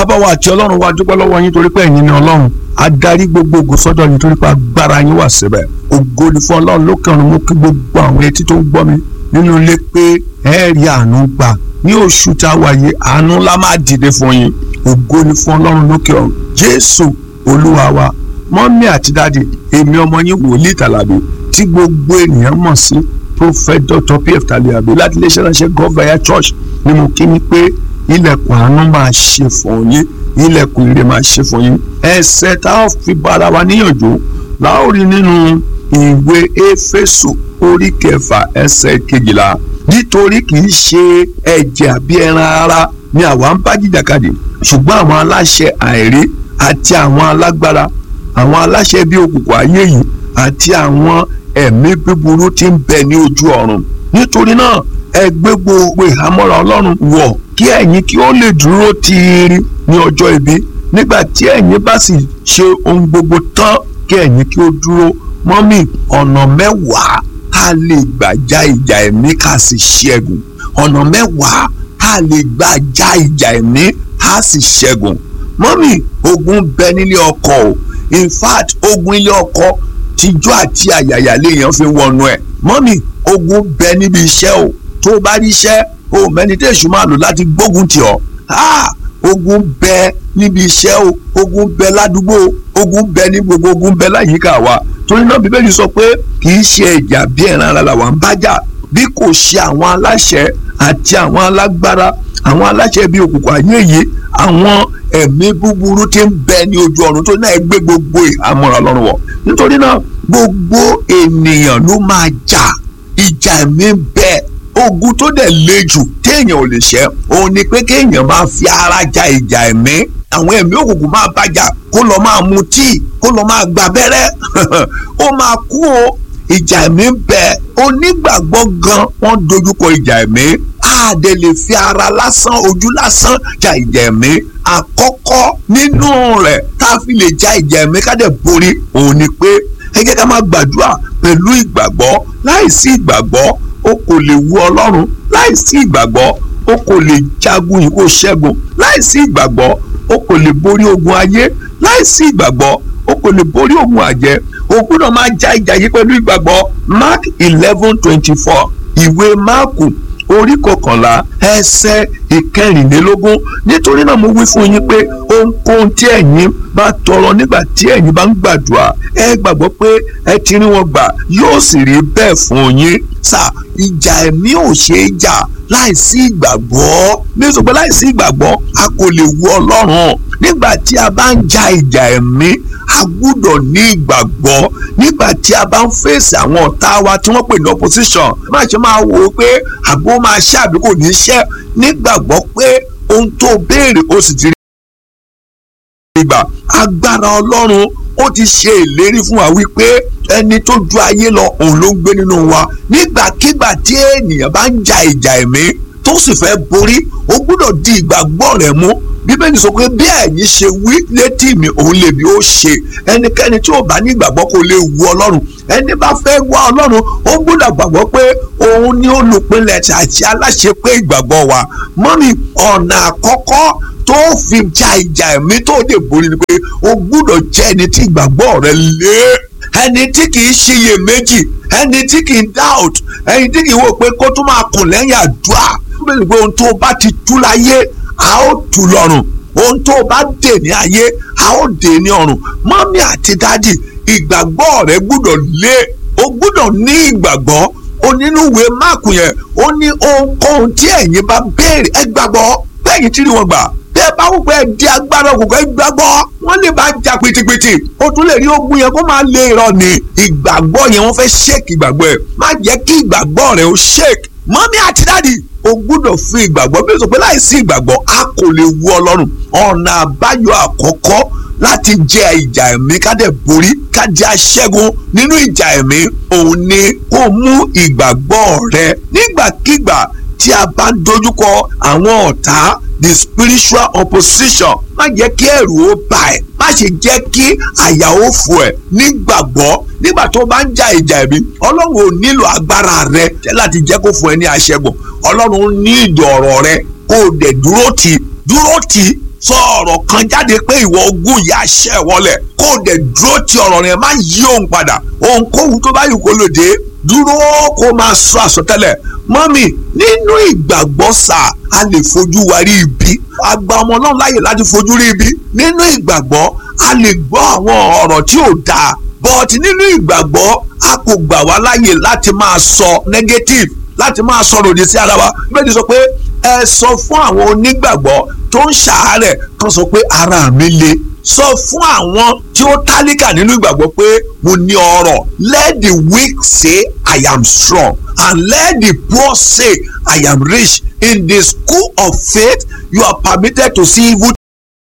bàbá wa àti ọlọ́run wa dúpẹ́ lọ́wọ́ yín torí pé ẹ̀yin ni ọlọ́run adarí gbogbo ògo sọ́dọ̀ yín torí pé agbára yín wà síbẹ̀ ògo ni fún ọlọ́run lókè ọ̀run mú kí gbogbo àwọn etí tó ń gbọ́ mi nínú ilé pé ẹ rí àánú gbà ní oṣù tá a wà yìí àánú ńlá máa dìde fún yín ògo ni fún ọlọ́run lókè ọ̀run jésù olúwa wa mọ́mí àti dáàdì èmi ọmọ yín wòlíì tàlàbí tí gbogbo ènìyàn mọ̀ sí prophet dr pf taliabi láti iléeṣẹ́ ránṣẹ́ gọ́vẹ̀yà church ni mo kí ni pé ilẹ̀kùn àánú máa ṣe fún yín ilẹ̀kùn ire máa ṣe fún yín ẹsẹ̀ tá a fi bára wa níyànjú láòrí nínú ìwé éfésù orí kẹfà ẹsẹ̀ kejìlá nítorí kì í ṣe ẹ̀jẹ̀ àbí ẹran ara ni àwa ń bá jìjàkadì ṣùgbọ́n àwọn aláṣẹ àìrí àti àwọn alágbára àwọn aláṣẹ bí òkùnkùn ayé yìí àti àwọn ẹ̀mí búburú tí ń bẹ ní ojú ọ̀run nítorí náà ẹ gbé gbogbo ìhámọ́ra ọlọ́run wọ̀ kí ẹ̀yin kí ó lè dúró tiiri ní ọjọ́ ibi nígbà tí ẹ̀yin bá sì ṣe ohun gbogbo tán kí ẹ̀yin kí ó dúró mọ́mì ọ̀nà mẹ́wàá tá a lè gbà já ìjà ẹ̀mí ká sì ṣẹ́gun ọ̀nà mẹ́wàá tá a lè gbà já ìjà ẹ̀mí ká sì ṣẹ́gun mọ́mì ogun bẹ nílé ọkọ o in fact ogun ilé ọkọ tijọ́ àti àyàyà léèyàn fi wọnú ẹ̀ mọ́mì ogun bẹ níbi iṣẹ́ o tó o bá rí iṣẹ́ o mẹ́ni tí èṣù máa lò láti gbógun tì ọ́ ogun bẹ níbi iṣẹ́ o ogun bẹ ládùúgbò ogun bẹ ní gbogbo ogun bẹ láyìíká wa torí náà bíbélì sọ pé kì í ṣe ìjà bí ẹran ara làwọn ń bájà bí kò ṣe àwọn aláṣẹ àti àwọn alágbára àwọn aláṣẹ bíi òkùnkùn ayé yìí àwọn ẹ̀mí búburú tí ń bẹ ní ojú ọ̀run tó náà gbé gbogbo àmọ̀ràn lọ́rùn wọ̀ nítorí náà gbogbo ènìyàn ló máa jà ìjà ẹ̀mí bẹ́ẹ̀ ogun tó dẹ̀ le jù téèyàn ò lè ṣẹ́ òun ni pé kéèyàn máa fi ara ja ìjà ẹ̀mí àwọn ẹ̀mí òkùnkùn máa bájà kó lọ máa mu tíì kó lọ máa gba abẹ́rẹ́ ó máa kú o ìjà ẹ̀mí bẹ́ẹ̀ onígbàgbọ́ gan wọ́n dojúkọ ìjà ẹ̀mí àdè lè fi ara lásán ojú lásán ja ìjà ẹ̀mí àkọ́kọ́ nínú rẹ̀ tá a fi lè ja ìjà ẹ̀mí ká dẹ̀ borí òun ni pé ẹ jẹ́ ká máa gbàdúrà pẹ̀lú ìgbàgbọ́ láìsí ìgbàgbọ́ o kò lè wu ọlọ́run láìsí ìgbàgbọ́ o kò lè jagun yìí kó ṣẹ́gun láìsí ìgbàgbọ́ o kò lè borí ogun ayé láìsí ìgbàgbọ́ o kò lè borí ogun àjẹ́ o gbọ́dọ̀ máa ja ìjà yìí pẹ̀lú ìgbàgbọ́ mark eleven twenty four ìwé máàkù orí kọkànlá ẹsẹ̀ ìkẹrìnlélógún nítorí náà mo wí fún yín pé ohunkóhun tí ẹ̀yin bá tọrọ nígbà tí ẹ̀yin bá ń gbàdúrà ẹ gbàgbọ́ pé ẹ ti rí wọn gbà yóò sì rí bẹ́ẹ̀ fún yín sà ìjà ẹ̀mí ò ṣeé jà láìsí ìgbàgbọ́ bí sọ pé láìsí ìgbàgbọ́ a kò lè wu ọlọ́run nígbà tí a bá ń ja ìjà ẹ̀mí a gbúdọ̀ ní ìgbàgbọ́ nígbà tí a bá ń fèsì àwọn ọ̀tá wa tí wọ́n pè ní opposition má ṣe máa wò ó pé àgbo máa ṣe àbí kò ní ṣe nígbàgbọ́ pé ohun tó béèrè ó sì ti rí ìgbà agbára ọlọ́run ó ti ṣe ìlérí fún wa wípé ẹni tó ju ayé lọ òun ló ń gbé nínú wa nígbàkigbà tí ènìyàn bá ń ja ìjà ẹ̀mí tó sì fẹ́ borí ó gbúdọ̀ di ìgbàgbọ́ rẹ̀ mú bíbélì sọ pé bí ẹ̀yin ṣe wí létí mi òun lèmi ó ṣe ẹnikẹ́ni tí ò bá ní ìgbàgbọ́ kò lè wu ọlọ́run ẹni bá fẹ́ wá ọlọ́run ó gbọ́dọ̀ gbàgbọ́ pé òun ni olùpilẹ̀ àti aláṣẹ pé ìgbàgbọ́ wa mọ́mí ọ̀nà àkọ́kọ́ tó fi ja ìjà ẹ̀mí tó dé borí ni pé o gbọ́dọ̀ jẹ́ ẹni tí ìgbàgbọ́ rẹ lé ẹni tí kì í ṣiyè méjì ẹni tí kì í doubt ẹni tí kì í wò pé kó tún máa kùn lẹ́yìn àdúrà bẹ́ẹ̀ ni pé ohun tó bá ti tú láyé a ó tú lọ́rùn ohun tó bá dè ní ayé a ó dè ní ọ̀run mọ́mí àti dádì ìgbàgbọ́ rẹ gbúdọ̀ lé o gbúdọ̀ ní ìgbàgbọ́ onínúwe máàkù yẹn ó ní ohunkóhun tí ẹ̀yin bá béèrè ẹ gbàgbọ́ bẹ́ẹ̀ni tí rí wọn gbà bẹ́ẹ̀ bá wù pé ẹ di agbára òkùnkùn ẹ gbàgbọ́ wọ́n lè bá jà pìtìpìtì o tún lè rí ogun yẹn kó máa lé irọ́ ni ìgbàgbọ́ yẹn wọ́n fẹ́ ṣèkì ìgbàgbọ́ ẹ̀ má jẹ́ kí ìgbàgbọ́ rẹ ó ṣèkì mọ́mí àti dádì o gbúdọ̀ fi ìgbàgbọ́ bí o sọ pé láìsí ìgbàgbọ́ a kò lè wu ọlọ́run ọ̀nà àbáyọ àkọ́kọ́ láti jẹ ìjà ẹ̀mí ká dẹ̀ borí ká di aṣẹ́gun nínú ìjà ẹ̀mí òun ni kó mú ìgbàgbọ́ rẹ nígbàkigbà tí a bá ń dojúkọ àwọn ọ̀tá the spiritual opposition má jẹ́ kí ẹ̀rù ó bà ẹ́ má ṣe jẹ́ kí àyà ó fò ẹ́ nígbàgbọ́ nígbà tó bá ń ja ìjà ẹ̀mí ọlọ́run ò nílò agbára rẹ láti jẹ́ kó fún ẹ ní aṣẹ́gun ọlọ́run ní ìdí ọ̀rọ̀ rẹ kó o dẹ̀ dúró tì dúró tì sọ ọ̀rọ̀ kan jáde pé ìwọ ogún yìí àṣẹ wọlé kó o dẹ̀ dúró ti ọ̀rọ̀ rẹ̀ má yí òun padà ohunkóhun tó bá yù kó lòdì dúró kó máa sọ àsọtẹ́lẹ̀ mọ́mì nínú ìgbàgbọ́ sà a lè fojú wa rí ibi àgbà ọmọ náà láyè láti fojú rí ibi nínú ìgbàgbọ́ a lè gbọ́ àwọn ọ̀rọ̀ tí ò dáa but nínú ìgbàgbọ́ a kò gbà wá láyè láti máa sọ negative láti máa sọ̀rọ̀ òdì sí ara wa bẹ́ẹ̀ ni sọ pé ẹ sọ fún àwọn onígbàgbọ́ tó ń ṣàárẹ̀ kan sọ pé ara mi le sọ fún àwọn tí ó tálíkà nínú ìgbàgbọ́ pé mo ní ọrọ̀ let the weak say I am strong and let the poor say I am rich in the school of faith you are permitted to see evil